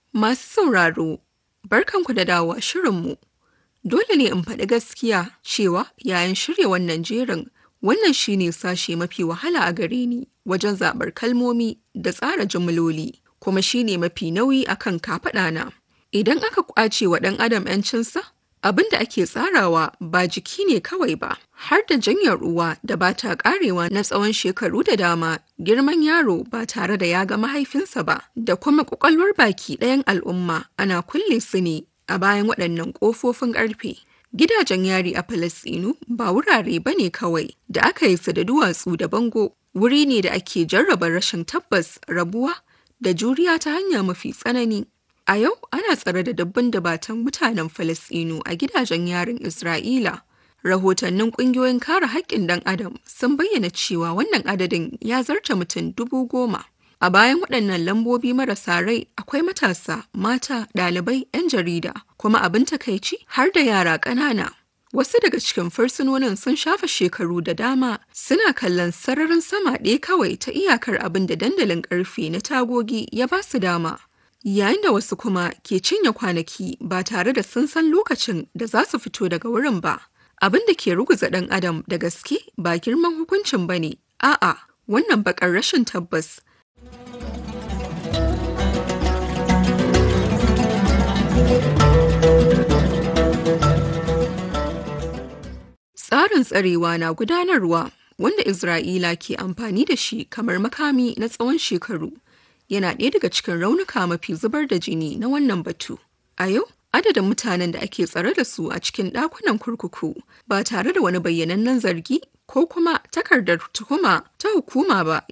Masu sauraro, barkanku da dawowa shirinmu. Dole ne in faɗi gaskiya cewa yayin shirya wannan jerin wannan shine sashe mafi wahala a gare ni wajen zaɓar kalmomi da tsara jimloli kuma shine mafi nauyi akan kafaɗana. Idan aka ƙwace wa ɗan adam 'yancinsa, abin da ake tsarawa ba jiki ne kawai ba, har da janyar ruwa da ba ta ƙarewa na tsawon shekaru da dama, girman yaro ba tare da ya ga mahaifinsa ba, da kuma ƙwaƙwalwar baki ɗayan al'umma ana kulle su ne a bayan waɗannan ƙofofin ƙarfe. Gidajen yari a Falasɗinu ba wurare ba ne kawai da aka yi su da duwatsu da bango, wuri ne da ake jarraba rashin tabbas, rabuwa da juriya ta hanya mafi tsanani. A yau ana tsare da dabban dabatan mutanen Falasɗinu a gidajen yarin Isra'ila. Rahotannin ƙungiyoyin kare haƙƙin ɗan Adam sun bayyana cewa wannan adadin ya zarta mutum dubu goma. A bayan waɗannan lambobi marasa rai akwai matasa, mata, ɗalibai, 'yan jarida, kuma abin takaici har da yara ƙanana. Wasu daga cikin fursunonin sun shafa shekaru da dama suna kallon sararin sama ɗaya kawai ta iyakar abin da dandalin ƙarfe na tagogi ya ba su dama. Yayin da wasu kuma ke cinye kwanaki ba tare da sun san lokacin da za su fito daga wurin ba. Abin da ke ruguza ɗan adam da gaske ba girman hukuncin ba ne, a'a wannan baƙar rashin tabbas Tsarin tsarewa na gudanarwa wanda Isra'ila ke amfani da shi kamar makami na tsawon shekaru yana ɗaya daga cikin raunuka mafi zubar da jini na wannan batu. A yau, adadin mutanen da ake tsare da su a cikin ɗakunan kurkuku ba tare da wani bayyanannen zargi ko kuma takardar tuhuma ta hukuma ba